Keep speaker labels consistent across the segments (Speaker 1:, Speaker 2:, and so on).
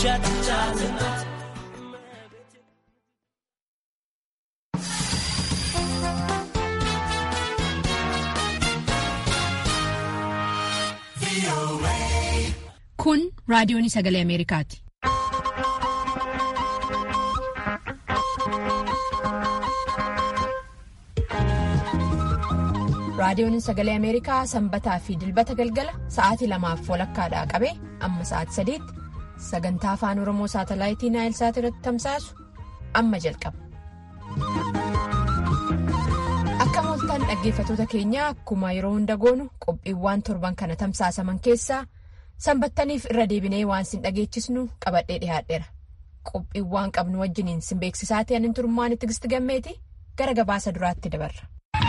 Speaker 1: Kun raadiyoon sagalee Ameerikaati. Raadiyoon sagalee Ameerikaa sanbataa fi dilbata galgala sa'aatii lamaaf walakkaadhaa qabee amma sa'aatii sadiitti sagantaa afaan Oromoo saatalaayitii Naayilsaat irratti tamsaasu amma jalqaba. Akka mooltaan dhaggeeffatoota keenyaa akkuma yeroo hunda goonu qophiiwwan torban kana tamsaasaman keessaa sanbattaniif irra deebinee waan sin dhageechisnu qabadhee dhiyaadheera. Qophiiwwan qabnu wajjiniin sin beeksisaa ta'an hin turmaan itti gisti gammeeti gara gabaasa duraatti dabarra.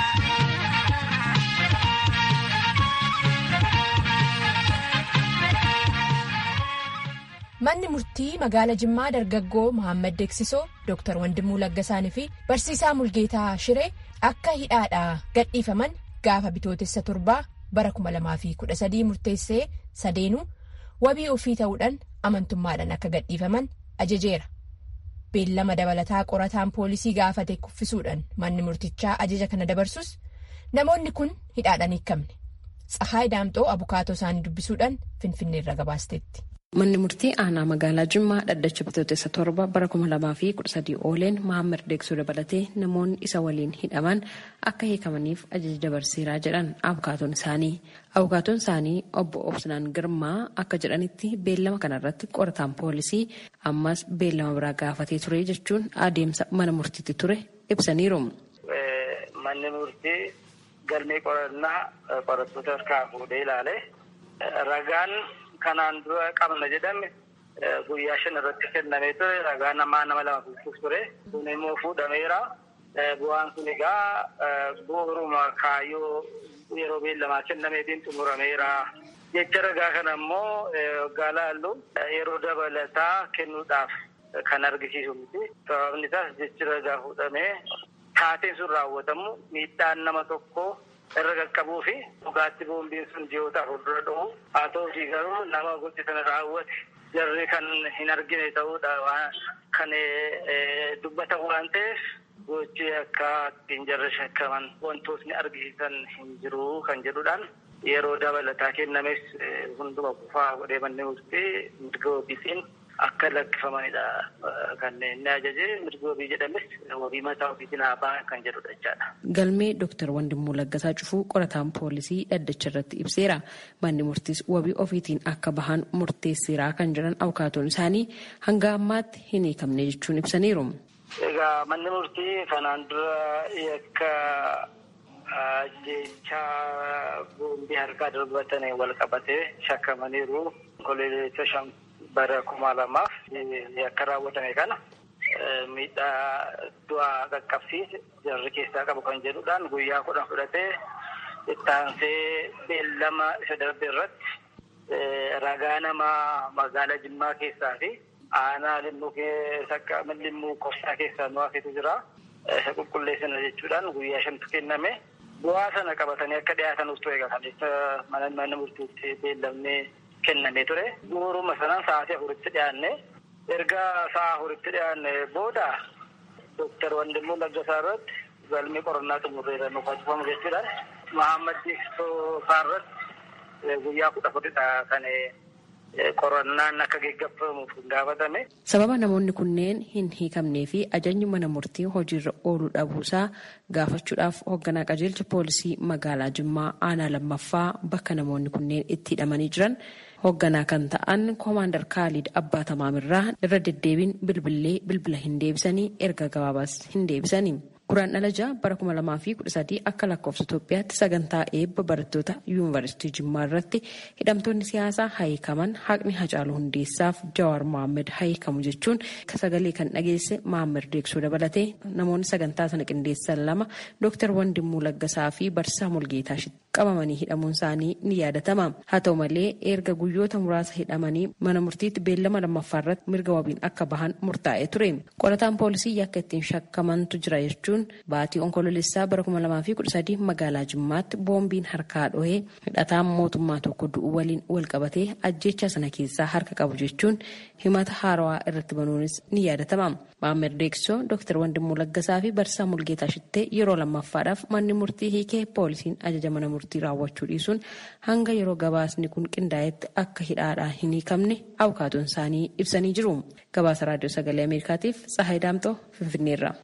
Speaker 1: Manni murtii magaala Jimmaa dargaggoo Mohaammed Deeksisoo Dr. Wandimuu Laggasaanii fi barsiisaa Mulgeetaa Shiree akka hidhaadhaa gadhiifaman gaafa bitootessa torbaa bara 2013 murteessee sadeenuu wabii ofii ta'uudhaan amantummaadhaan akka gadhiifaman ajajeera. Beellama dabalataa qorataan poolisii gaafate kuffisuudhaan manni murtichaa ajaja kana dabarsus namoonni kun hidhaadhaan hiikamne. Tsahaay Daamxoo abukaatoo isaanii dubbisuudhaan Finfinneerra gabaasteetti.
Speaker 2: Manni murtii aanaa magaalaa Jimmaa dhaddacha bitootessa torba bara kuma lamaa fi kudha sadii ooleen Mahammad Deeksoo dabalatee namoonni isa waliin hidhaman akka hiikamaniif ajaja dabarseeraa jedhan abukaatoon isaanii. Abukaatoon isaanii obbo Obsinaan Girmaa akka jedhanitti beellama kanarratti qorataan poolisii ammas beellama biraa gaafatee ture jechuun adeemsa mana murtiitti ture ibsaniiru.
Speaker 3: Manni murtii galmee qorannaa qorattoota harkaa fuudhee ilaale ragaan. Kanaan dura qabna jedhame guyyaa shan irratti kennamee ture ragaa namaa nama lama bulchuuf ture kun immoo fuudhameera bu'aan kun egaa bu'uuruma kaayyoo yeroo beellamaa kennameetiin xumurameera jecha ragaa kana immoo waggaa laallu yeroo dabalataa kennuudhaaf kan argisiisu miti sababni isaas jechi ragaa fuudhamee taateen sun raawwatamu miidhaan nama tokkoo. irra qaqqabuu fi dhugaatti boombiin sun ji'oota fuuldura dhufu haa ta'uutii garuu nama gochi sana raawwate jarri kan hin argine ta'uudha kan dubbatan waan ta'eef gochi akka ittiin jarri shakkaman wantootni argisiisan hin jiru kan jedhuudhaan yeroo dabalataa kennames hunduma kufaa godhee manni murtii mirga ofiitiin akka lakkifamanidha kan inni ajaje mirga wabii jedhames wabii mataa ofiitiin haa ba'an kan jedhudha jechaadha.
Speaker 2: Galmee Dooktar Wandimmoo Laggasaa Cufuu qorataan poolisii dhaddacha irratti ibseera. Manni murtiis wabii ofiitiin akka bahan murteesseera kan jedhan abukaatoon isaanii hanga ammaatti hin hiikamne jechuun ibsaniiru.
Speaker 3: Egaa manni murtii kanaan dura yakka ajjeechaa boombii harkaa darbatan wal qabatee shakkamaniiru. Koleessa shan bara kuma lamaaf yakka raawwatame kana miidhaa du'aa qaqqabsiise jarri keessaa qabu kan jedhuudhaan guyyaa kudhan fudhatee ittaansee beellama isa darbe irratti ragaa namaa magaalaa Jimmaa keessaa fi aanaa limmuu limmuu kofsaa keessaa nu hafetu jira. Isa qulqulleessina jechuudhaan guyyaa shantu kenname. Bu'aa sana qabatanii akka dhiyaatanuuf ture egaa mana murtiitti beellamnee kennamee ture. Bu'uuruma sanaan sa'aatii afuritti dhiyaanne erga sa'a afuritti dhiyaanne booda Dooktar Wandimmoo Laggasaa irratti galmee qorannaa xumurreera nu facifamu jechuudhaan Mahammad Deeksisoo isaa irratti guyyaa kudha afuridha kan qorannaan akka geggeeffamuuf gaafatame.
Speaker 2: Sababa namoonni kunneen hin hiikamnee fi ajajni mana murtii hojiirra ooluu dhabuusaa gaafachuudhaaf hoogganaa qajeelcha poolisii magaalaa Jimmaa aanaa lammaffaa bakka namoonni kunneen itti hidhamanii jiran hoogganaa kan ta'an koomaandar Kaalid Abbaa Tamaamirraa irra deddeebiin bilbilee bilbila hin deebisanii erga gabaabaas hin deebisanii. Guraan dhalaja bara kuma lamaa fi kudha sadii akka lakkoofsa Itoophiyaatti sagantaa eebba barattoota yuunivarsiitii Jimmaa irratti hidhamtoonni siyaasaa hayikaman haqni Hacaaluu Hundeessaaf Jawaar Mohaammed hayikamu jechuun sagalee kan dhageesse Mohaammed Deeksoo dabalatee namoonni sagantaa sana qindeessan lama Dooktar Wandimuu Laggasaa fi Barsiisaa Mulgeetaa qabamanii hidhamuun isaanii ni yaadatama. Haa ta'u malee erga guyyoota muraasa hidhamanii mana murtiitti beellama lammaffaa irratti mirga wabiin akka bahan murtaa'ee ture. Qorataan poolisii yakka ittiin shakkamantu jira jechuun baatii onkoloolessaa bara kuma lamaa fi kudha sadii magaalaa Jimmaatti boombiin harkaa dhohee hidhataan mootummaa tokko du'u waliin wal qabatee ajjecha sana keessaa harka qabu jechuun himata haarawaa irratti banuunis ni yaadatama. Maammed Deeksoo, Dr. Wandimuu Laggasaa fi Barsiisaa Mulgeetaa Shittee yeroo lammaffaadhaaf manni murtii hiikee poolisiin ajaja mana murtii raawwachuu dhiisuun hanga yeroo gabaasni kun qindaa'etti akka hidhaadhaa hin hiikamne abukaatoon isaanii ibsanii jiru. Gabaasa Raadiyoo Sagalee Ameerikaatiif Tsahaay Daamtoo Finfinneerra.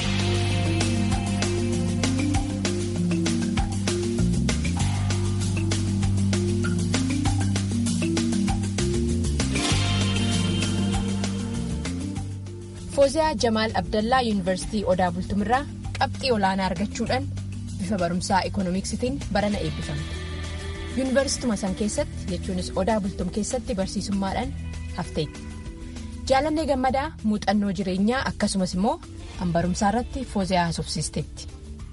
Speaker 1: Fooziyaa Jamaal Abdallaa Yuunivarsiitii Odaa Bultumirraa qabxii olaanaa argachuudhaan bifa barumsaa ikoonomiksitiin barana eebbifamte. Yuunivarsiituma san keessatti jechuunis Odaa Bultum keessatti barsiisummaadhaan hafteetti. Jaalannee gammadaa muuxannoo jireenyaa akkasumas immoo kan barumsaa irratti Fooziyaa haasofsiisteetti.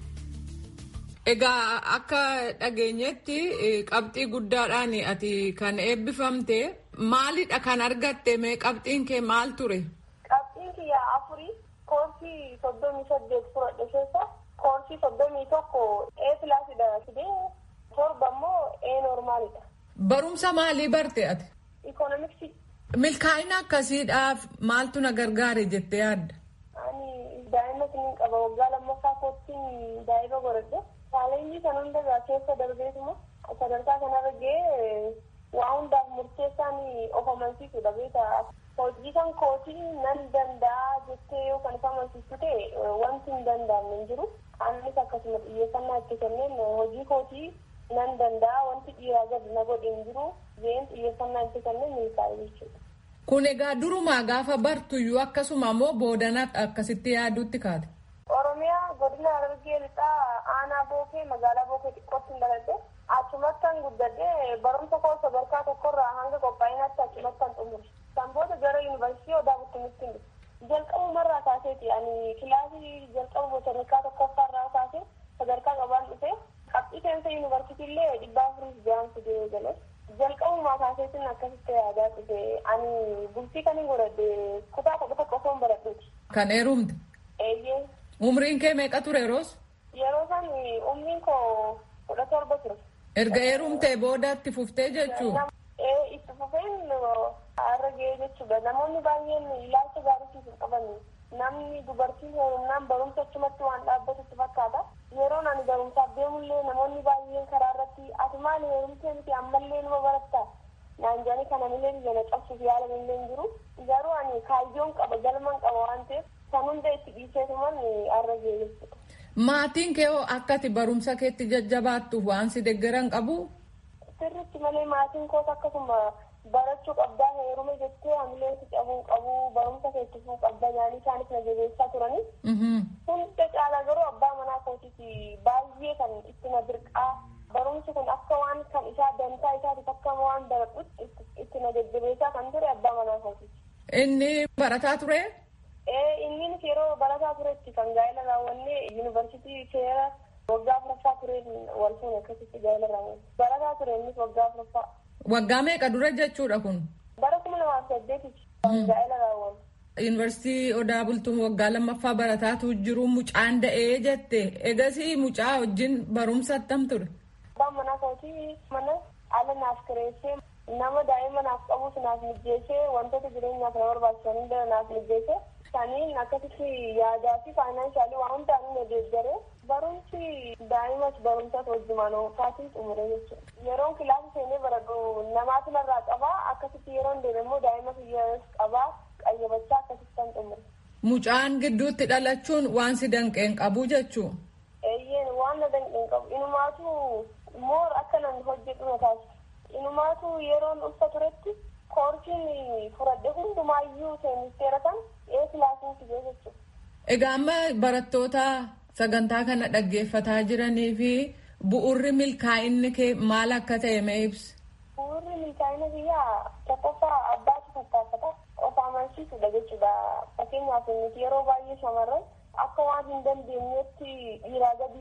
Speaker 4: Egaa akka dhageenyetti qabxii guddaadhaan ati kan eebbifamte maalidha kan argatte mee qabxiin kee maal ture?
Speaker 5: Qabxiin kiyya afurii koorsii soddomii saddeet fudhadhe keessa koorsii soddomii tokko A pilaasidha fidee torba immoo A normaalidha.
Speaker 4: Barumsa maalii barte ati?
Speaker 5: Ikoonomiksii.
Speaker 4: Milkaa'ina akkasiidhaaf maaltu na gargaare jettee yaadda?
Speaker 5: Ani daa'ima siniin qaba waggaa lammaffaa koottiin daa'ima godhadhe. Chaalenjii kan hundarraa keessa darbeetuma sadarkaa kanarra ga'ee waa hundaaf murteessaan of amansiisudha beekaa. Hojii kan kootii nan danda'a jettee yoo kan of amansiistu ta'e wanti hin danda'amne hin jiru. Anis akkasuma xiyyeeffannaa itti kenneen hojii kootii nan danda'a wanti dhiiraa gadi na godhe hin jiru. Jeen xiyyeeffannaa itti kenneen milkaa'e jechuudha.
Speaker 4: Kun egaa durumaa gaafa bartuyyuu akkasuma immoo boodana akkasitti yaaduutti kaate.
Speaker 5: Oromiyaa godina Harargee lixaa aanaa bookee magaalaa bookee xiqqootti hin dhaladhe achumattan guddadhe barumsa koo sadarkaa tokkorraa hanga qophaa'inaatti achumattan xumure. Kan booda gara yuunivarsiitii odaa bultumitti hin jalqabumarraa kaaseeti ani kilaasii jalqabu botaanikaa tokkoffaarraa kaasee sadarkaa qabaan dhufe qabxii seensa yuunivarsiitii illee dhibbaa afurii ja'an fidee gale. jalqabumaa kaaseetiin akkasitti yaadaa dhufe ani bultii kan hin godhadhe kutaa kudha tokko osoo hin baradhuuti.
Speaker 4: Kan heerumte?
Speaker 5: Eeyyee.
Speaker 4: Umriin kee meeqa ture yeroos?
Speaker 5: Yeroo san umriin koo kudha torba ture.
Speaker 4: Erga heerumtee booda itti fuftee jechuu?
Speaker 5: Ee itti fufeen har'a ga'ee jechuudha. Namoonni baay'een ilaalcha gaariitiif hin qaban. Namni dubartiin heerumnaan barumsa achumatti waan dhaabbatutti fakkaata. Yeroon ani barumsaaf deemullee namoonni baay'een karaa irratti ati maali heerumtee miti ammallee numa baratta. Naan jedhanii kana malee biyya na cabsuuf yaalan illee hin jiru. Garuu ani kaayyoon qaba galman qaba waan ta'eef kan hunda itti dhiiseetuman har'a ga'ee jechuudha.
Speaker 4: Maatiin kee hoo akka ati barumsa keetti jajjabaattuuf waan si deeggaran qabu?
Speaker 5: Sirriitti malee maatiin koos akkasuma barachuu qabdaa heerume jettee hamilee si cabuu qabu barumsa keetti fuu qabda yaanii isaanis na jabeessaa turani. Hunda caalaa garuu abbaa manaa kootiiti baay'ee kan itti na dirqaa barumsi kun akka waan kan isaa dantaa isaatiif akka waan baradhutti itti na jajjabeessaa kan ture abbaa manaa kootiiti.
Speaker 4: Inni barataa ture?
Speaker 5: Ee innis yeroo barataa turetti kan gaa'ela raawwanne yuunivarsiitii seera waggaa afuraffaa tureen wal fuune akkasitti gaa'ela raawwanne. Barataa ture innis waggaa afuraffaa.
Speaker 4: Waggaa meeqa dura jechuudha kun?
Speaker 5: Bara kuma lamaaf saddeetitti gaa'ela raawwanne.
Speaker 4: Yuunivarsiitii Odaa Bultuun waggaa lammaffaa barataatu jiru mucaan da'ee jette. Egasii mucaa wajjin barumsa attam ture?
Speaker 5: Abbaan manaa kootii mana ala naaf kireessee nama daa'ima naaf qabus naaf mijjeessee wantoota jireenyaaf na barbaachisan hunda naaf mijjeessee saniin akkasitti yaadaa fi faayinaansaalii waan hundaan na deeggaree barumsi daa'imas barumsas wajjumaan oofaatiin xumure jechuudha. Yeroon kilaasii seenee baradhu namaatu narraa qabaa akkasitti yeroon deeme immoo daa'ima fiyyaas qabaa qayyabachaa akkasitti kan xumure.
Speaker 4: Mucaan gidduutti dhalachuun waan si danqeen qabu jechuu?
Speaker 5: Eeyyeen waan na danqeen qabu. Inumaatu moor akka nan hojjedhu na taasisa. Inumaatu yeroon ulfa turetti koorsiin furadhe hundumaayyuu seenisteera kan ee kilaasiin fidee jechuudha.
Speaker 4: Egaa amma barattoota sagantaa kana dhaggeeffataa jiranii fi bu'urri milkaa'inni kee maal akka ta'e mee ibsi?
Speaker 5: Bu'urri milkaa'ina biyyaa tokkoffaa abbaatu tattaafata of amansiisudha jechuudha. Fakkeenyaaf nuti yeroo baay'ee shamarran akka waan hin dandeenyetti dhiiraa gadi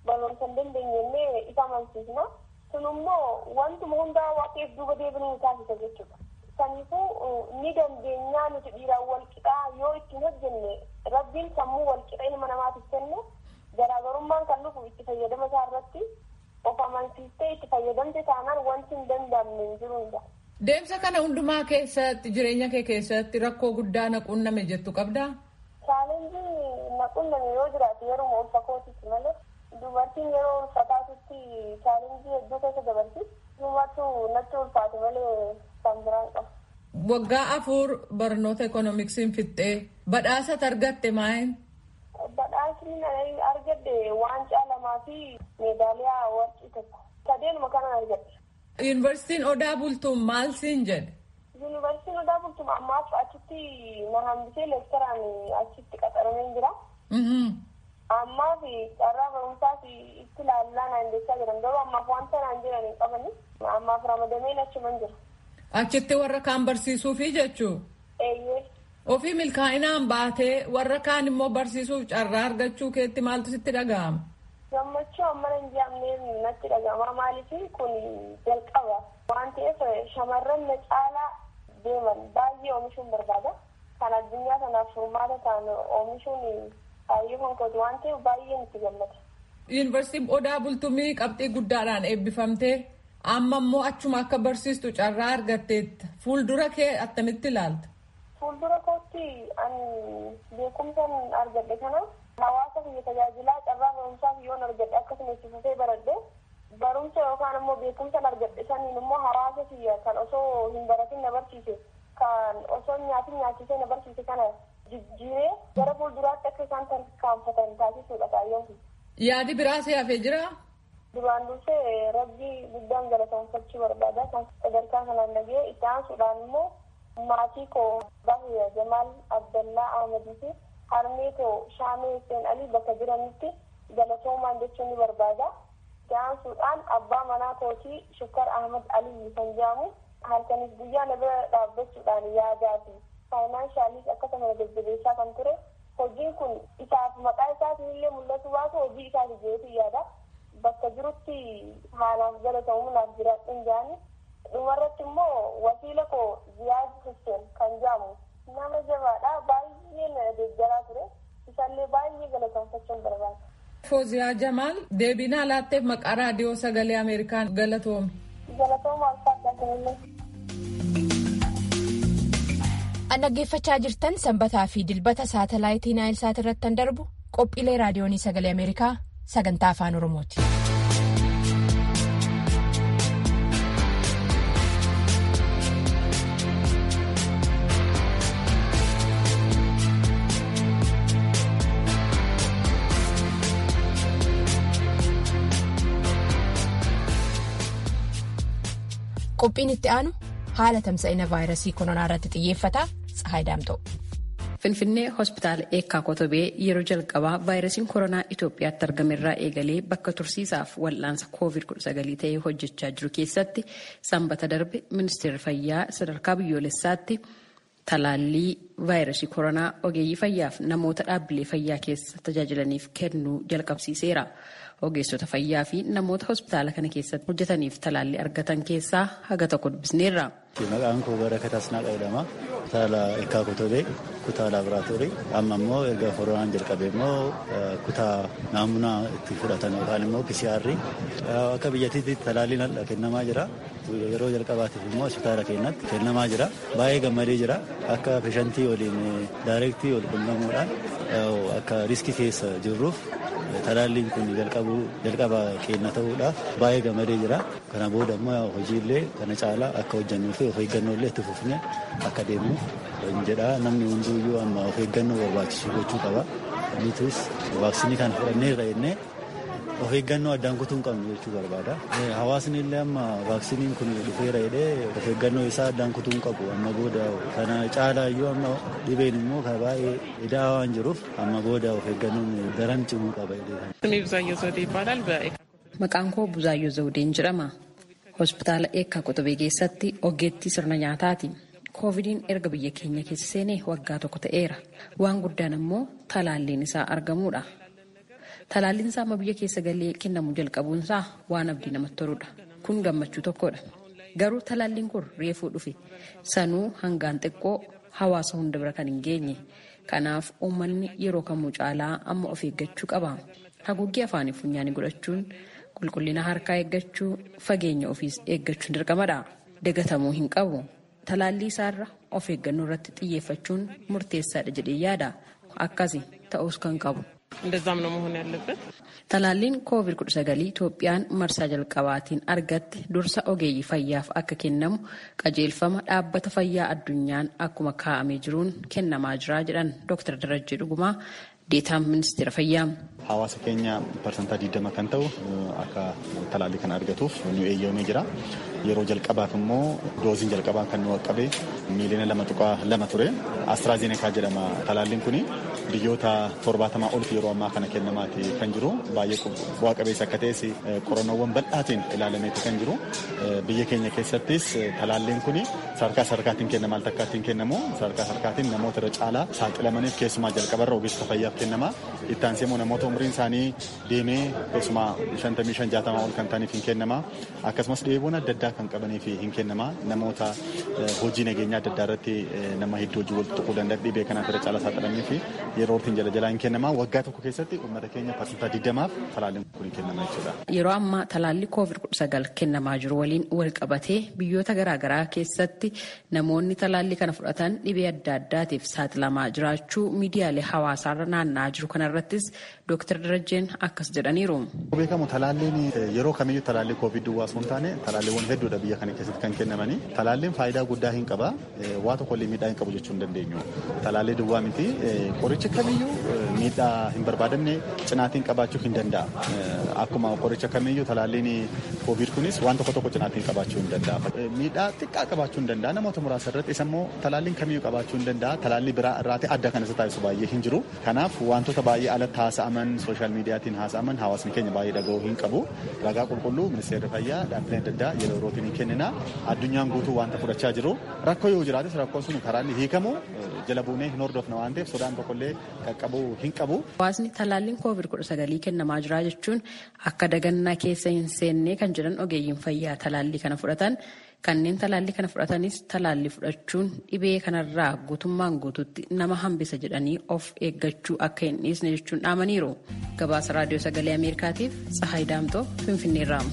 Speaker 5: barnoota hin dandeenye isa amansiisna. Kun immoo wantuma hundaa waaqeef duuba deebiin taasisa jechuudha. Kanaafuu ni dandeenyaa nuti dhiiraan wal qixaa yoo ittiin hojjenne rabbiin sammuu wal qixa ilma namaatiif kenne garaagarummaan kan dhufu itti fayyadama isaa irratti of amansiistee itti fayyadamte taanaan wanti hin danda'amne hin jiru.
Speaker 4: Deemsa kana hundumaa keessatti jireenya kee keessatti rakkoo guddaa na qunname jettu qabdaa?
Speaker 5: Chaalenjii na qunname yoo jiraate yeroo ulfa kootitti malee dubartiin yeroo ulfaataatutti chaalenjii hedduu keessa dabarti. Dubartuu natti ulfaate malee kan biraan qabu.
Speaker 4: Waggaa afur barnoota ekoonoomiksiin fixxee badhaasa argatte maayin?
Speaker 5: Badhaasni argadde waancaa lamaa fi meedaaliyaa warqii tokko. Sadeenuma kanan argadde.
Speaker 4: Yuunivarsiitiin Odaa Bultuun maal siin jedhe?
Speaker 5: Yuunivarsiitiin Odaa Bultuun ammaaf achitti na hambisee leektaraan achitti qaxaramee jira. Ammaaf carraa barumsaas itti ilaallaa naan jechaa jiran garuu ammaaf wanta naan jiran hin qabani. Ammaaf ramadameen achuman jira.
Speaker 4: Achitti warra kaan barsiisuufi jechuu?
Speaker 5: Eeyyee.
Speaker 4: Ofii milkaa'inaan baatee warra kaan immoo barsiisuuf carraa argachuu keetti maaltu sitti dhaga'ama?
Speaker 5: Gammachuu amma hin jedhamne natti dhaga'ama. Maaliif kun jalqaba waan ta'eef shamarran na caalaa deeman baay'ee oomishuun barbaada. Kan addunyaa kanaaf furmaata ta'an oomishuun baay'ee konkooti waan ta'eef baay'ee nutti gammada.
Speaker 4: Yuunivarsiitiin Odaa Bultumii qabxii guddaadhaan eebbifamtee amma immoo achuma akka barsiistu carraa argatteetta. Fuuldura kee attamitti ilaalta?
Speaker 5: Fuuldura kootti ani beekumsan argadhe kanaaf hawaasa biyya tajaajilaa carraa barumsaaf yoon argadhe akkasuma itti fufee baradhe barumsa yookaan immoo beekumsan argadhe saniin immoo hawaasa biyya kan osoo hin baratin na barsiise kan osoo nyaatin nyaachisee na barsiise kana jijjiiree gara fuulduraatti akka isaan tarkaanfatan taasisuudha kaayyoon kun.
Speaker 4: Yaadi biraa si hafee jiraa?
Speaker 5: Duraan dursee rabbii guddaan galateeffachuu barbaada kan sadarkaa kanaan dhagee itti aansuudhaan immoo maatii koo Bahiya Jamaal Abdallaa Ahmadii fi harmee koo Shaamee Hussein Alii bakka jiranitti galatoomaan jechuun ni barbaada. Itti aansuudhaan abbaa manaa kootii Shukkar Ahmad Alii kan jedhamu halkanis guyyaa na bira dhaabbachuudhaan yaadaa fi faayinaanshaaliis akkasuma jajjabeessaa kan ture. Hojiin kun isaaf maqaa isaatiin illee mul'atu baatu hojii isaati jeetii yaada. Bakka jirutti haalaaf galatoomuudhaaf jiraadhuun jaani. Dhumarratti immoo wasiila koo Ziyaad Hussein kan jedhamu nama jabaadha baay'ee na deeggaraa ture. Isallee baay'ee galatoomfachuun barbaada.
Speaker 4: Fooziyaa Jamaal deebinaa laatteef maqaa raadiyoo sagalee Ameerikaan galatoomi.
Speaker 5: Galatooma alfaadhaa kanillee.
Speaker 1: An dhaggeeffachaa jirtan sanbataa fi dilbata saatalaayitii Naayilsaat irratti kan darbu qophiilee raadiyoonii sagalee Ameerikaa sagantaa afaan Oromooti. Qophiin itti aanu haala tamsa'ina vaayirasii koronaa irratti xiyyeeffata Tsahaay Daamtoo.
Speaker 2: Finfinnee hospitaala eekkaa kotobee yeroo jalqabaa vaayirasiin koronaa Itoophiyaatti argame irraa eegalee bakka tursiisaaf wal'aansa COVID-19 ta'ee hojjechaa jiru keessatti sanbata darbe ministeerri fayyaa sadarkaa biyyoolessaatti talaallii vaayirasii koronaa ogeeyyii fayyaaf namoota dhaabbilee fayyaa keessa tajaajilaniif kennuu jalqabsiiseera. Ogeessota fayyaa fi namoota hospitaala kana keessatti hojjetaniif talaallii argatan keessaa haga tokko dubbisneerra.
Speaker 6: Maqaan koo Barakat Asnaaqaa jedhama. Kutaala Eekkaa Kotobee, kutaa laaboraatoorii. Amma immoo erga koronaan jalqabe immoo kutaa naamunaa itti fudhatan yookaan immoo PCR akka biyyattiitti talaalliin kennamaa jira. Yeroo jalqabaatiif immoo hospitaala keenyatti kennamaa jira. Baay'ee gammadee jira. Akka peeshantii waliin daayirektii wal quunnamuudhaan akka riskii keessa jirruuf talaalliin kun jalqaba keenya ta'uudhaaf baay'ee gammadee jira. Kana booda immoo hojiilee kana caalaa akka hojjannuu fi of eeggannoo illee itti fufnee akka deemnu jedha. Namni hunduyyuu amma of eeggannoo barbaachisu gochuu qaba. Nutis vaaksinii kana fudhanneerra jennee of eeggannoo addaan kutuu hin qabnu jechuu barbaada. Hawaasni illee amma vaaksiniin kun dhufeera jedhee of eeggannoo isaa addaan kutuu hin qabu. Amma booda kana caalaa iyyuu amma dhibeen immoo kan baay'ee idaa waan jiruuf amma booda of eeggannoon daran cimuu qaba jedhee.
Speaker 2: Maqaan koo Buzaayyoo Zawudeen jedhama. Hospitaala Eekkaa Qotobee keessatti ogeettii sirna nyaataati. Koovidiin erga biyya keenya keessa seenee waggaa tokko ta'eera. Waan guddaan immoo talaalliin isaa argamuudha. Talaalliinsaa amma biyya keessa galee kennamu jalqabuunsaa waan abdii namatti toludha. Kun gammachuu tokkodha. Garuu talaalliin kun reefuu dhufe. Sanuu hangaan xiqqoo hawaasa hunda bira kan hin geenye. Kanaaf uummanni yeroo kamuu caalaa amma of eeggachuu qaba. Haguuggii afaanii funyaanii godhachuun qulqullina harkaa eeggachuu fageenya ofiis eeggachuun dirqamadha. Dagatamuu hin qabu. Talaallii isaarra of eeggannoo irratti xiyyeeffachuun murteessaadha jedhee yaada. Akkasi ta'us kan qabu.
Speaker 7: እንደዛም ነው መሆን ያለበት።
Speaker 2: Talaalliin COVID-19 Itoophiyaan marsaa jalqabaatiin argatte dursa ogeeyyii fayyaaf akka kennamu qajeelfama dhaabbata fayyaa addunyaan akkuma kaa'amee jiruun kennamaa jira jedhan Dr. Darajjee Dhugumaa deetaan ministeera fayyaa.
Speaker 8: Hawaasa keenya parsantaa 20 kan ta'u akka talaallii kana argatuuf nu eeyyamamee jira. Yeroo jalqabaaf immoo dooziin jalqabaa kan nu qaqqabe miiliyoona lama tuqaa lama ture. Astraazenekaa jedhama talaalliin kuni biyyoota torbaatamaa oltu yeroo ammaa kana kennamaati kan jiru baay'ee bu'aa qabeessa akka ta'es qorannoowwan bal'aatiin ilaalameeti kan jiru biyya keenya keessattis talaalliin kun sadarkaa sadarkaatiin kennama al takkaattiin kennamu sadarkaa sadarkaatiin namoota irra caalaa saaxilamaniif keessumaa jalqabarra ogeessa fayyaaf kennama itti aansee immoo namoota umriin isaanii deemee keessumaa shantamii shan jaatamaa ol kan ta'aniif hin kennama akkasumas dhibeewwan adda addaa kan qabaniif hin kennama namoota hojii nageenyaa adda addaa irratti nama hedduu hojii wal tuquu danda'an dhibee kanaaf irra caalaa saaxilamanii fi yeroo ortiin jala jalaa hin kennama waggaa tokko keessatti uummata keenya parsantaa digdamaaf talaalliin kun hin kennama jechuudha.
Speaker 2: Yeroo ammaa talaallii COVID-19 kennamaa jiru waliin wal qabatee biyyoota garaagaraa keessatti namoonni talaallii kana fudhatan dhibee adda addaatiif saaxilamaa jiraachuu miidiyaalee hawaasaarra naanna'aa jiru kanarrattis Dr. Darajjeen akkas jedhaniiru.
Speaker 8: Beekamu talaalliin yeroo kamiyyuu talaallii COVID duwwaa osoo hin taane talaalliiwwan hedduudha biyya kana keessatti kan kennamanii talaalliin faayidaa guddaa hin qaba waa tokkollee miidhaa hin qabu jechuu hin dandeenyu. Talaallii duwwaa miti qoricha kamiyyuu miidhaa hin barbaadamne cinaatiin qabaachuu hin danda'a. Akkuma qoricha kamiyyuu talaalliin COVID kunis waan tokko tokko cinaatiin qabaachuu hin danda'a. Miidhaa xiqqaa qabaachuu hin danda'a namoota muraasa irratti isa immoo talaalliin kamiyyuu qabaachuu hin danda'a. Talaallii biraa irraati adda kan isa taasisu baay'ee hin jiru. Kanaaf wantoota baay'ee alatti haasa'aman sooshaal miidiyaatiin haasa'aman hawaasni keenya baay'ee dhaga'uu hin qabu. Ragaa qulqulluu ministeerri fayyaa dhaabbileen adda addaa yeroo yerootiin hin kennina. Addunyaan guutuu wanta fudhachaa jiru. Rakkoo yoo jiraates rakkoon sun karaa inni hiikamu jala buunee hin hordofna waan ta'eef sodaan tokkollee qaqqabuu hin qabu.
Speaker 2: Hawaasni talaalliin COVID-19 kennamaa jira jechuun akka dagannaa keessa hin seenne kan jedhan ogeeyyiin fayyaa talaallii kana fudhatan kanneen talaallii kana fudhatanis talaallii fudhachuun dhibee kanarraa guutummaan guututti nama hambisa jedhanii of eeggachuu akka hin dhiisne jechuun dhaamaniiru. Gabaasa raadiyoo sagalee Ameerikaatiif Tsahaay Daamtoo Finfinneerraa.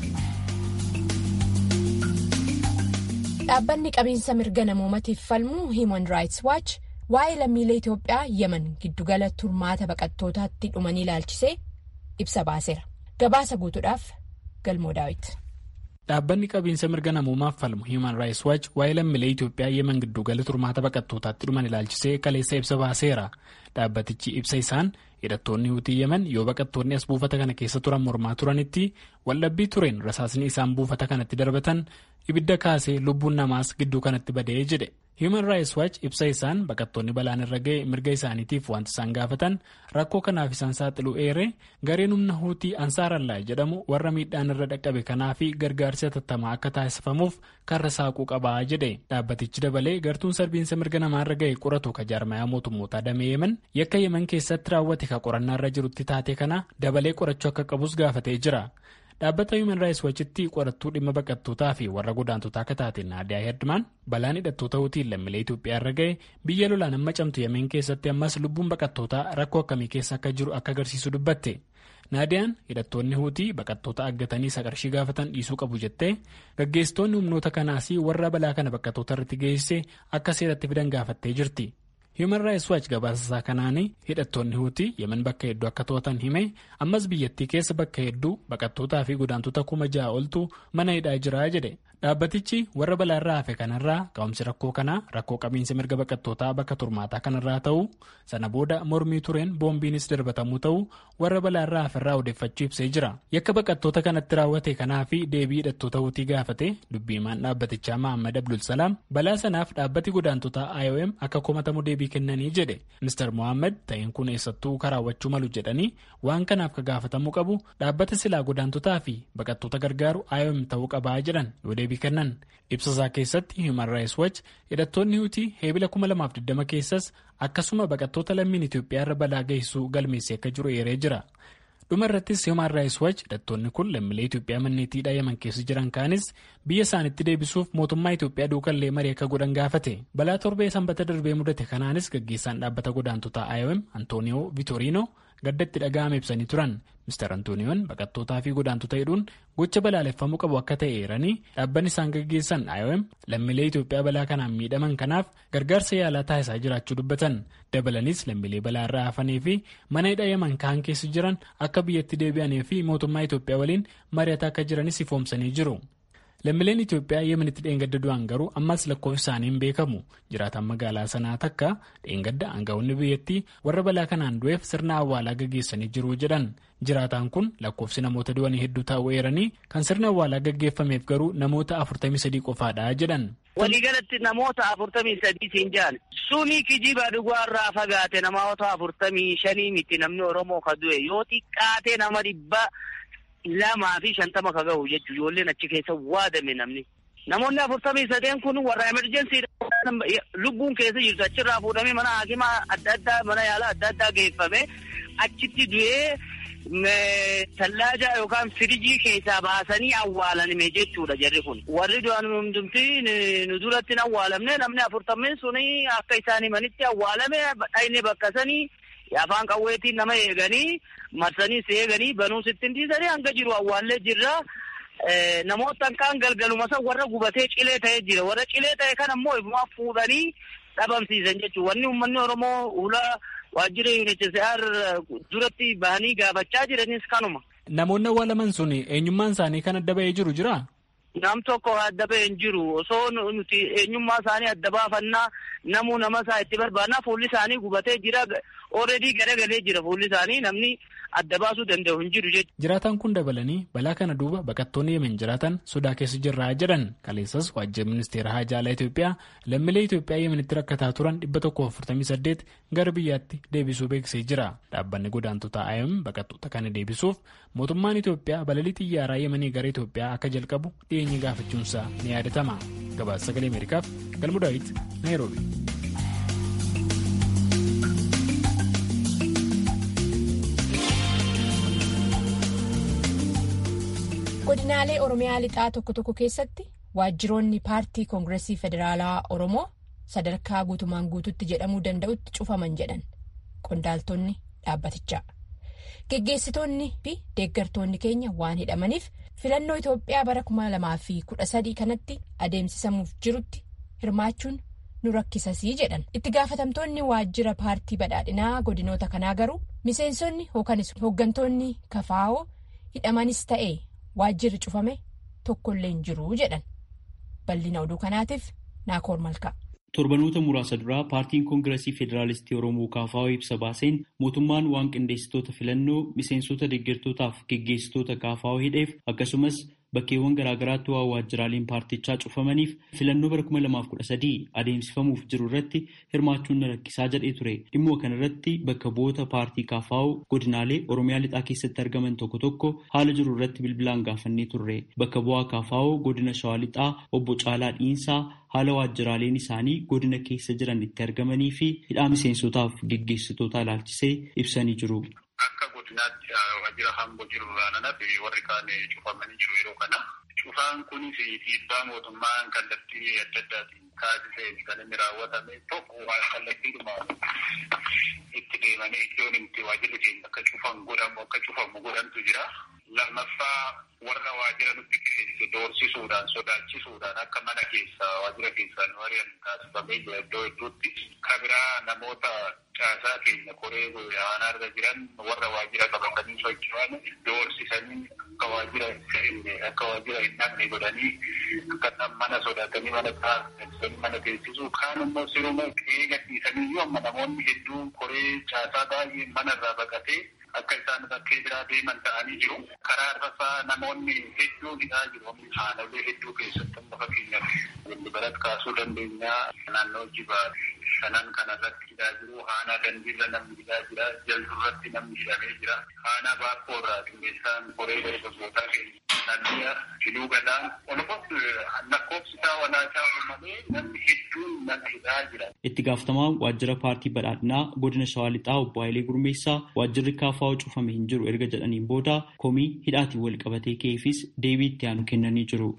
Speaker 1: Dhaabbanni qabiinsa mirga namoomaatiif falmu Human Rights Watch waa'ee lammiilee Itoophiyaa Yemen giddugala turmaata baqattootaatti dhumanii ilaalchisee ibsa baaseera. Gabaasa guutuudhaaf Galmoo Daawit.
Speaker 9: Dhaabbanni qabiinsa mirga namoomaaf falmu Human Rights Watch waa'ee lammiilee Itoophiyaa Yemen giddugala turmaata baqattootaatti dhuman ilaalchisee kaleessa ibsa baaseera. Dhaabbatichi ibsa isaan hidhattoonni hutii Yemen yoo baqattoonni as buufata kana keessa turan mormaa turanitti waldhabbii tureen rasaasni isaan buufata kanatti darbatan ibidda kaasee lubbuun namaas gidduu kanatti badee jedhe. Human Rights Watch ibsa isaan baqattoonni balaan irra ga'e mirga isaaniitiif wanti isaan gaafatan rakkoo kanaaf isaan saaxiluu eere gareen humna huutii ansaarallaa jedhamu warra miidhaan irra dhaqqabe kanaafi gargaarsi hatattamaa akka taasifamuuf karra saaquu qabaa jedhe dhaabbatichi dabalee gartuun sarbiinsa mirga namaarra ga'e qoratu ka jaarmayaa mootummootaa damee yemen yakka yemen keessatti raawwate ka qorannaarra jirutti taate kana dabalee qorachuu akka qabus gaafatee jira. dhaabbata human rights watchitti qorattuu dhimma baqattootaa fi warra godaantotaa akka taate naadiyaa hedmaan balaan hidhattoota hutiin lammiilee Itoophiyaa irra ga'e biyya lolaan amma camtu yemeen keessatti ammas lubbuun baqattootaa rakkoo akkamii keessa akka jiru akka agarsiisu dubbatte naadiyaan hidhattoonni hutii baqattoota aggatanii saqarshii gaafatan dhiisuu qabu jettee gaggeessitoonni humnoota kanaas warra balaa kana baqattoota irratti geessise akka seeratti fidan gaafattee jirti. Human Rights Watch gabaasasaa kanaan hidhattoonni huutii yemen bakka hedduu akka to'atan hime ammas biyyattii keessa bakka hedduu baqattootaa fi godaantota kuma ja'a oltu mana hidhaa jira jedhe dhaabbatichi warra balaarraa hafe kanarraa ka'umsi rakkoo kanaa rakkoo qabiinsa mirga baqattootaa bakka turmaataa kanarraa ta'uu sana booda mormii tureen boombiinis darbatamuu ta'uu warra balaarraa haferraa odeeffachuu ibsee jira yakka baqattoota kanatti raawwate kanaa fi deebii hidhattoota huutii gaafate dubbiimaan dhaabbatichaa Mahammad Abdulsalaam balaa sanaaf dhaabbati godaantotaa IOM akka komatamu deebii kennanii jedhe Mr. Mohaammed ta'een kun eessattuu karaawwachuu malu jedhanii waan kanaaf ka gaafatamuu qabu dhaabbata silaa godaantotaa fi baqattoota gargaaru IOM ta'uu qabaa jedhan yoo deebii kennan ibsasaa keessatti Human Rights Watch hidhattoonni hutii heebila 2020 keessas akkasuma baqattoota lammiin Itoophiyaa irra balaa geessisuu galmeessee akka jiru eeree jira. dhuma irrattis Human Rights Watch hidhattoonni kun lammiilee Itoophiyaa manneetiidhaa Yemen keessa jiran kaanis biyya isaanitti deebisuuf mootummaa Itoophiyaa duukallee marii akka godhan gaafate. Balaa torbee sanbata darbee mudate kanaanis gaggeessaan dhaabbata godaantotaa IOM Antooniyoo Viitoriinoo gaddatti dhaga'ame ibsanii turan. Mr. Antooniyoon baqattootaa fi godaantota hidhuun gocha balaaleffamuu qabu akka ta'e eeranii dhaabbanni isaan gaggeessan IOM lammiilee Itoophiyaa balaa kanaan miidhaman kanaaf gargaarsa yaalaa taasisaa jiraachuu dubbatan. Dabalanis lammiilee balaa irraa hafanii fi mana hidha Yemen kaan keessa jiran akka biyyatti deebi'anii fi mootummaa Itoophiyaa waliin mari'ataa akka jiranis ifoomsanii jiru. Lammiileen Itoophiyaa Yemenitti dheengadda du'an garuu ammas lakkoofsi isaanii hin beekamu. Jiraataan magaalaa sanaa takka dheengadda aangawoonni biyyattii warra balaa kanaan du'eef sirna awwaalaa gaggeessanii jiru jedhan. Jiraataan kun lakkoofsi namoota du'anii hedduu ta'uu eeranii kan sirna awwaalaa gaggeeffameef garuu namoota 43 qofaadha jedhan.
Speaker 10: Waliigalatti namoota 43 siin jaan suni kijiba dhugaarraa fagaate namoota 45 miti namni Oromoo ka du'e yoo xiqqaate nama dhibba. lamaa fi shantama ka gahu jechuun ijoolleen achi keessa waadame namni. Namoonni afurtamii sadeen kun warra emerjensii lubbuun keessa jirtu achirraa fuudhamee mana hakimaa adda addaa mana yaalaa adda addaa geeffame achitti du'ee tallaaja yookaan firijii keessaa baasanii awwaalanime jechuudha jarri kun. Warri du'an hundumti nu duratti hin awwaalamne namni afurtameen suni akka isaan himanitti awwaalame dhayne bakka sanii afaan qawweetiin nama eeganii marsanii si eeganii banuu sittiin dhiisanii hanga jiru awwaallee jirra. Namoota kaan galgaluma san warra gubatee cilee ta'ee jira. Warra cilee ta'e kan ammoo ifumaa fuudhanii dhabamsiisan jechuudha. Wanni uummanni Oromoo hula waajjira UNHCR duratti bahanii gaafachaa jiranis kanuma.
Speaker 9: Namoonni awwaalaman sun eenyummaan isaanii kan adda ba'ee jiru jiraa?
Speaker 10: Nam tokko adda ba'ee hin jiru. Osoo nuti eenyummaa isaanii adda baafannaa namuu nama isaa itti barbaadnaa fuulli isaanii gubatee jira. Ooredii garagalee jira fuulli isaanii namni adda baasuu danda'u hin jiru jechuudha.
Speaker 9: Jiraataan kun dabalanii balaa kana duuba baqattoonni Yemen jiraatan sodaa keessa jirraa jedhan. Kaleessas waajjira ministeera haajaalaa Itoophiyaa lammiilee Itoophiyaa Yemenitti rakkataa turan 148 gara biyyaatti deebisuu beeksisee jira. Dhaabbanni godaantotaa IOM baqattoota kana deebisuuf mootummaan Itoophiyaa balalii xiyyaaraa Yemenii gara Itoophiyaa akka jalqabu dhiyeenya gaafachuunsaa ni yaadatama. Gabaasa sagalee Ameerikaaf Galmu Daawit Naayiroobi.
Speaker 1: godinaalee oromiyaa lixaa tokko tokko keessatti waajjiroonni paartii koongireesii federaalaa oromoo sadarkaa guutumaan guututti jedhamuu danda'utti cufaman jedhan qondaaltonni dhaabbatichaa geggeessitoonni fi deeggartoonni keenya waan hidhamaniif filannoo itoophiyaa bara 2013 kanatti adeemsisamuuf jirutti hirmaachuun nu rakkisasii jedhan itti gaafatamtoonni waajjira paartii badhaadhinaa godinoota kanaa garuu miseensonni yookanis hooggantoonni kafaa'oo hidhamanis ta'e. waajjirri cufame tokkollee hin jiru jedhan bal'ina oduu kanaatiif naakoor malkaa.
Speaker 11: torbanoota muraasa duraa paartiin koongireesii federaalistii oromoo kaafaa'oo ibsa baaseen mootummaan waan qindeessitoota filannoo miseensota deeggartootaaf geggeessitoota kaafaa'oo hidheef akkasumas bakkeewwan garaagaraatti waan waajjiraaleen paartichaa cufamaniif filannoo bara 2013 adeemsifamuuf jiru irratti hirmaachuun na rakkisaa jedhee ture dhimma kana irratti bakka bu'oota paartii kaafaa'oo godinaalee oromiyaa lixaa keessatti argaman tokko tokko haala jiru irratti bilbilaan gaafannee turre bakka bu'aa kaafaa'oo godina shawaa lixaa obbo Caalaa Dhiinsaa haala waajjiraaleen isaanii godina keessa jiran itti argamanii fi hidhaa miseensotaaf geggeessitoota ilaalchisee ibsanii jiru.
Speaker 12: Akka godinaatti waajjira hamboo jiru raananaaf warri kaan cufamanii jiru yeroo kana. Cufaan kunis dhiibbaa mootummaan kallattii adda addaatiin taasiseen kan inni raawwatame tokko kallattiidhuma itti deemanii iddoon itti waajjirri keenya akka cufan godhamu akka cufamu godhantu jira. Lammaffaa warra waajjira nutti keessa doorsisuudhaan sodaachisuudhaan akka mana keessa waajjira keessaa nu ari'an taasifamee jira iddoo hedduutti. Kabiraa namoota caasaa keenya koree aanarra jiran warra waajjira qabatanii socho'an doorsisanii akka waajjira akka waajjira hin dhabne godhanii akka mana sodaatanii mana taasisanii mana teessisuu kaan immoo siruma qe'ee gadhiisanii iyyuu amma namoonni hedduun koree caasaa baay'ee manarraa baqatee akka isaan bakkee biraa deeman ta'anii jiru. Karaa irrasaa namoonni hedduun hidhaa jiru. Haalolee hedduu keessatti amma fakkeenyaaf waliin kaasuu dandeenya. Naannoo jibaa shanan kanarratti hidhaa jiru. Haanaa dandiirra namni hidhaa jira. Jaldu irratti namni hidhamee jira. Haanaa baakkoorraa qindeessaan koree dargaggootaa keenya Nabiya Filuu Galaan walumaa lakkoofsi isaa walaachaa malee namni hedduun mana hidhaa jira.
Speaker 11: Itti gaafatamaan waajjira paartii badhaadhinaa godina Shawaa Lixaa obbo Hayilee Gurmeessaa waajjirri kaafaa cufamee hin jiru erga jedhaniin booda komii hidhaatiin wal qabatee ka'eefis deebii itti aanu kennanii jiru.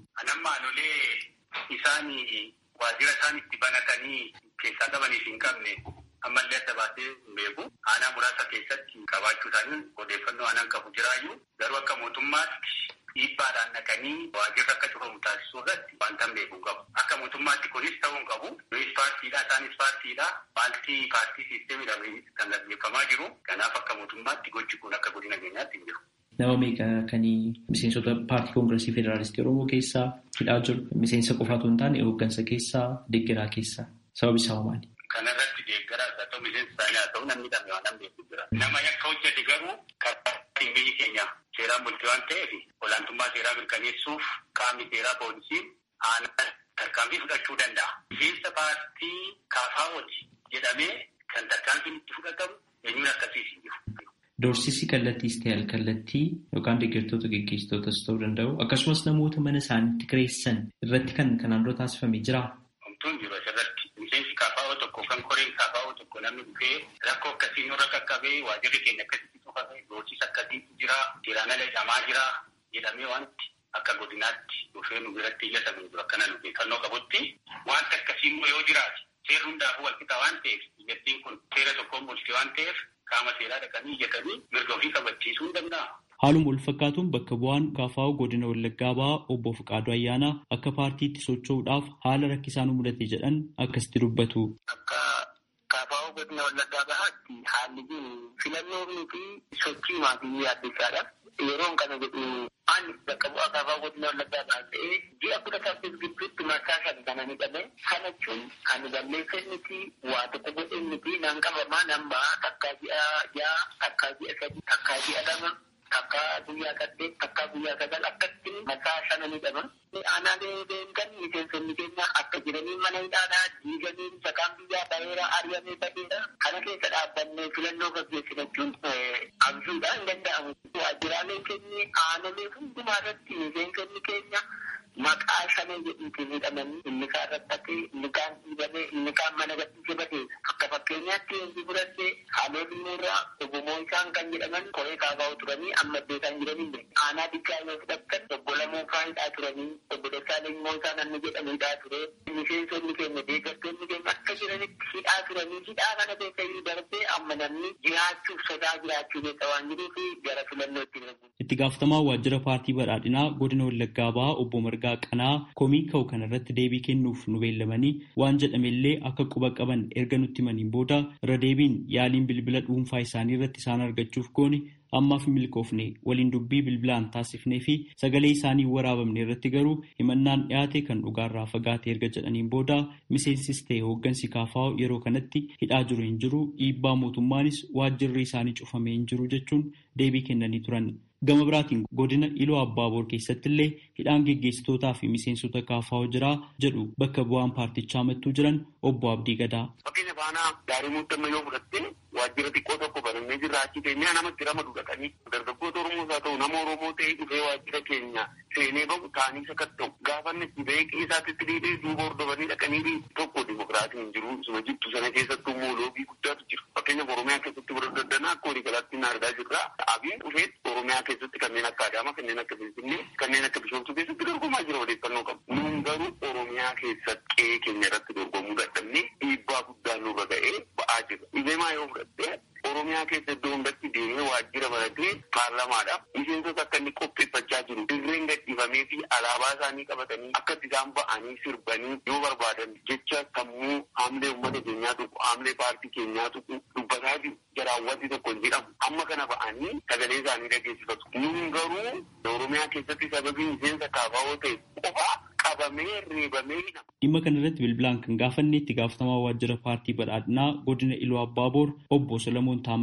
Speaker 12: Anammaanolee isaan waajjira isaan itti banatanii keessaa qabaniif hin qabne ammallee adda baasee hin beeku. Aanaa muraasa keessatti qabaachuu isaanii odeeffannoo aanaan qabu jiraayyuu garuu akka mootummaatti dhiibbaadhaan naqanii waajjirri akka cufamu taasisuu irratti wanta hin beeku qabu. Akka mootummaatti kunis ta'uu hin qabu. Nunis paartiidha isaanis paartiidha. Paartii paartii siisteemidha kan gaggeeffamaa jiru. Kanaaf akka mootummaatti gochi kun akka godina keenyaatti hin jiru.
Speaker 11: Nama meeqa kan miseensota paartii koongiresii federaalistii Oromoo keessaa hidhaa jiru. Miseensa qofaatu hin taane hooggansa keessaa deeggaraa keessaa sababi isaa maali?
Speaker 12: Kanarratti deeggaraa haa ta'u miseensa isaanii haa ta'u namni dhamee waan beeku jira. Nama yakka hojjete garuu karaa biyyi keenya seeraan bultii waan ta'eef olaantummaa seeraa mirkaneessuuf qaamni seeraa poolisiin aanaa tarkaanfii fudhachuu danda'a. Miseensa paartii kaafaawoti jedhamee kan tarkaanfiin itti fudhatamu eenyuun akkasiis hin jiru.
Speaker 11: Doorsisi kallattiis ta'e alkallattii yookaan deeggartoota geggeessitootas ta'uu danda'u akkasumas namoota mana isaaniitti kireessan irratti kan kanaan dura taasifamee jira.
Speaker 12: Homtuun jiru asirratti miseensi kaafaa'oo tokko kan koreen kaafaa'oo tokko namni dhufee rakkoo akkasii nurra qaqqabee waajirri keenya akkasitti cufame doorsisa akkasiitu jira seeraan ala hidhamaa jira jedhamee wanti akka godinaatti dhufee nu biratti iyyatamu jiru akkana nu beekannoo qabutti wanti akkasii immoo yoo jiraate seerri hundaafuu walqixa waan ta'eef biyyattiin kun seera tokkoon bulti waan ta'eef qaama seeraa dhaqanii iyyatanii mirga ofii kabachiisuu hin danda'a.
Speaker 11: Haaluma wal fakkaatuun bakka bu'aan kaafaa'u godina Wallaggaa ba'aa obbo Fiqaaduu Ayyaanaa akka paartiitti socho'uudhaaf haala rakkisaan mudate jedhan akkasitti dubbatu.
Speaker 10: Akka kaafaa'u godina Wallaggaa ba'aatti haalli jiru filannoo fi sochii maatii yaaddeessaadha. Yeroon kana jedhu ani bakka bu'aa kaafaa'u godina Wallaggaa ba'aa ta'ee ji'a kudha saddeet gidduutti marsaa shan kana ni qabe. Kana jechuun kan balleessan miti waa tokko godhan miti nan qabamaa nan ba'aa takkaa ji'a ja'a takkaa ji'a sadii takkaa ji'a lama. Takka guyyaa saddeet takka guyyaa sagal akkatti marsaa shana ni dhama. Aanaalee deemtan miseensonni keenya akka jiranii mana hidhaadhaa diiganii sakaan biyyaa baheera ari'amee baheera. Kana keessa dhaabbannee filannoo gaggeessina jechuun abjuudha hin danda'amu. Waajjiraalee keenya aanaalee hundumaa irratti miseensonni keenya maqaa shanee jedhuutiin hidhamanii inni kaan rakkatee inni kaan dhiibamee inni kaan mana gadhiisee batee akka fakkeenyaatti eenyu fudhattee haaloo dhimmoorraa ogumoo isaan kan jedhaman koree kaafaa'u turanii amma beekan jiranii aanaa dikkaa yoo fudhattan obbo Lamuufaa hidhaa turanii obbo Dassaaleny Moosaa namni jedhamu hidhaa ture miseensonni keenya deeggartoonni keenya akka jiranitti hidhaa turanii hidhaa kana keessatti darbee amma namni jiraachuuf sodaa jiraachuu keessa waan jiruuf gara filannootti darbu.
Speaker 11: Itti gaafatamaa waajjira paartii badhaadhinaa godina Wallaggaa ba'aa obbo Margaa Qanaa komii ka'u kanarratti deebii kennuuf nu beellamanii waan jedhamellee akka quba qaban erga nutti himaniin booda irra deebiin yaaliin bilbila dhuunfaa isaanii irratti isaan argachuuf goone ammaaf milkoofne waliin dubbii bilbilaan taasifnee fi sagalee isaanii waraabamne irratti garuu himannaan dhiyaate kan dhugaarraa fagaate erga jedhaniin booda miseensis ta'e hooggansi kaafaa'u yeroo kanatti hidhaa jiru hin jiru dhiibbaa mootummaanis waajjirri isaanii cufamee hin jiru jechuun deebii kennanii turan. Gama biraatiin godina Iloo Abbaaboor keessatti illee hidhaan geggeessitootaa fi miseensota kaafaa'u jira jedhu bakka bu'aan paartichaa mattuu jiran obbo Abdii Gadaa.
Speaker 10: Fakkeenya faanaa gaarii muuxannoo yoo fudhatte waajjira xiqqoo tokko banannee jirra achi keenyaa namatti ramadu dhaqanii dargaggoota Oromoos haa ta'u nama Oromoo ta'ee dhufee waajjira keenya seenee bahu taanii sakatta'u gaafanni itti ba'ee qeessaatti dhiibee duuba hordofanii dhaqanii tokko dimokiraatiin hin jiru isuma jittu sana keessattuu immoo loogii guddaatu jira. Fakkeenya Oromiyaa keessatti bira daddanaa akka walii galaatti hin argaa jirra. Abiin dhufee Oromiyaa keessatti kanneen akka Adaamaa kanneen akka Finfinnee kanneen akka Bishoomtuu keessatti dorgomaa jira odeeffannoo qabu. Nuun garuu Oromiyaa keessatti qe'ee keenya irratti dorgomuu dadhabnee dhiibbaa guddaa nurra ga'ee ba'aa jira. Ibeemaa yoo fudhatte Oromiyaa keessa iddoo hundatti deemee waajjira baratee paarlamaadhaaf miseensota akka inni qopheeffachaa jiru. Dirreen gadhiifamee fi alaabaa isaanii qabatanii akka isaan ba'anii sirbanii yoo barbaadan jecha sammuu haamlee uummata keenyaa tuqu haamlee paartii keenyaa tuqu dubbataa jiru. Jaraawwanti tokko hin jedhamu. Amma kana ba'anii sagalee isaanii dhageessifatu. Nuun garuu Oromiyaa keessatti sababii miseensa kaafaa'oo ta'e qofaa qabamee reebamee hidhama.
Speaker 11: Dhimma kana irratti bilbilaan kan gaafanne itti gaafatamaa waajjira paartii badhaadhinaa godina Iluu Abbaaboor obbo Solomoon Taammiruu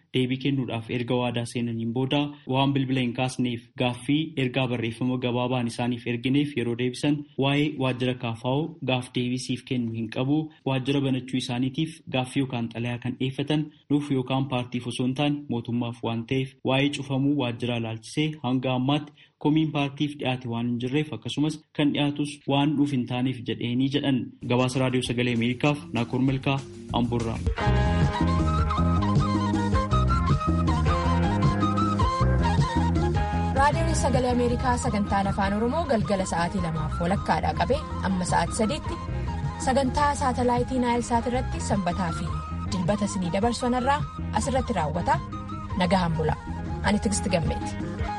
Speaker 11: deebii kennuudhaaf erga waadaa seenaniin booda waan bilbila hin kaasneef gaaffii ergaa barreeffama gabaabaan isaaniif ergineef yeroo deebisan waa'ee waajjira kaafaa'oo gaaf deebisiif kennu hin qabu waajjira banachuu isaaniitiif gaaffii yookaan xalayaa kan dhiyeeffatan nuuf yookaan paartiif osoo hin taane mootummaaf waan ta'eef waa'ee cufamuu waajjiraa ilaalchisee hanga ammaatti komiin paartiif dhiyaate waan hin jirreef akkasumas kan dhiyaatus waan dhuuf hin taaneef jedheenii jedhan gabaasa raadiyoo sagalee ameerikaaf naakoor milkaa amburraa.
Speaker 1: raadiyoon sagalee ameerikaa sagantaan afaan oromoo galgala sa'aatii lamaaf walakkaadhaa qabee amma sa'aatii sadiitti sagantaa saatalaayitii naayilsaat irratti sanbataa fi dilbata isinii dabarsanirraa asirratti raawwata nagahan bula ani tigisti gammeeti.